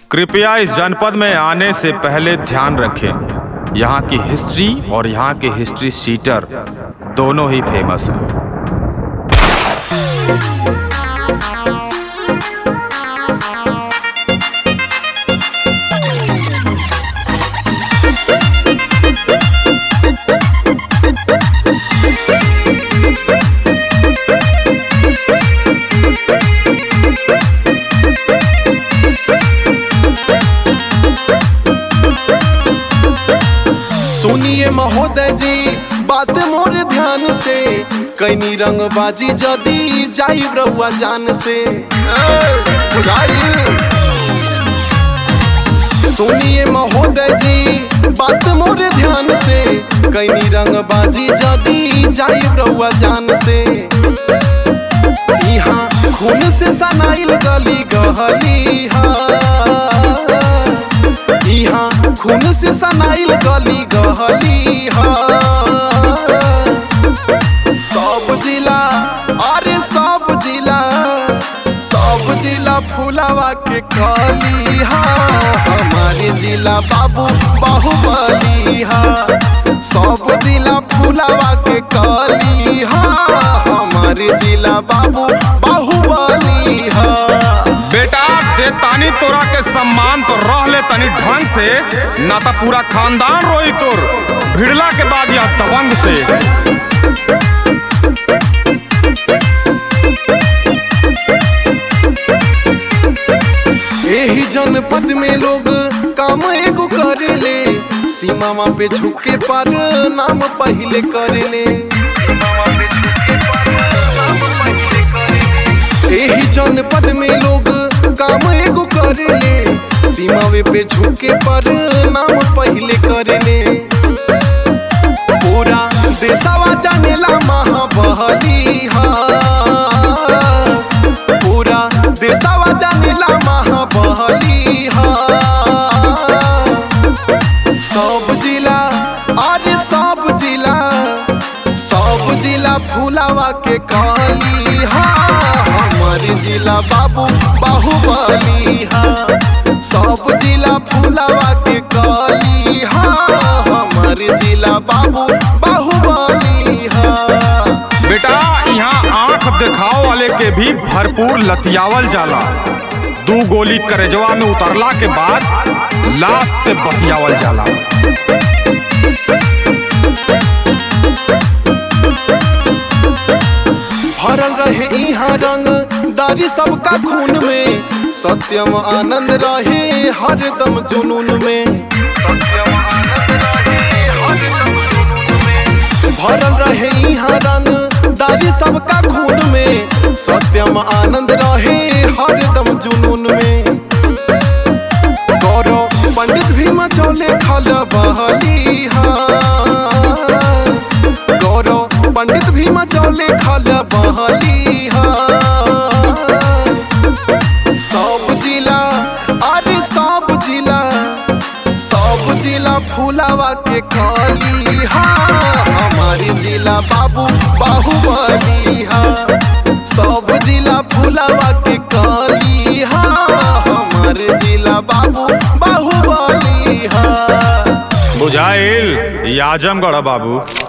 कृपया इस जनपद में आने से पहले ध्यान रखें यहाँ की हिस्ट्री और यहाँ के हिस्ट्री सीटर दोनों ही फेमस हैं सुनिए महोदय जी बात मोर ध्यान से कैनी रंगबाजी जदी जाई रहुआ जान से ए, बुझाइल? सुनिए महोदय जी बात मोर ध्यान से कैनी रंगबाजी जदी जाई रहुआ जान से यहाँ खून से सनाइल गली गहली हा यहाँ खून से सनाइल गली गहली हा सब जिला अरे सब जिला सब जिला फुलावा के कली हा हमारे जिला बाबू बाहुबली हा सब जिला फुलावा के कली हा हमारे जिला बाबू बाहुबली हा बेटा दे तानी तोरा के सम्मान तो रह ले तनी ढंग से ना तो पूरा खानदान रोई तोर भिड़ला के बाद या तवंग से यही जनपद में लोग काम एगो करेले सीमा पे झुके पर नाम पहले करेले यही जनपद में लोग काम एगो करेले सीमा पे झुके पर नाम पहले करेले पूरा देशवा जानेला महाबली हा पूरा देशवा जानेला महाबली हा सब जिला अरे सब जिला सब जिला फुलावा के काली हा हमारे जिला बाबू बाहुबली हा सब जिला फुलावा के काली हा हमारे जिला बाबू बाहुबली हा बेटा यहाँ आंख दिखाओ वाले के भी भरपूर लतियावल जाला दू गोली करेजवा में उतरला के बाद लाश से बतियावल जाला भरल रहे यहाँ रंग दारी सबका खून में सत्यम आनंद रहे हरदम जुनून में भरल रहे यहाँ रंग दारी सबका खून में सत्यम आनंद रहे हरदम जुनून में गौरव पंडित भी मचौले खल बहली गौरव पंडित भी मचौले खल बहली सब जिला अरे सब जिला सब जिला फुलावा के कली हा हमारे जिला बाबू बाहुबली हा सब जिला फुलावा के कली हा हमारे जिला बाबू बाहुबली हा बुझाइल ये आजमगढ़ बाबू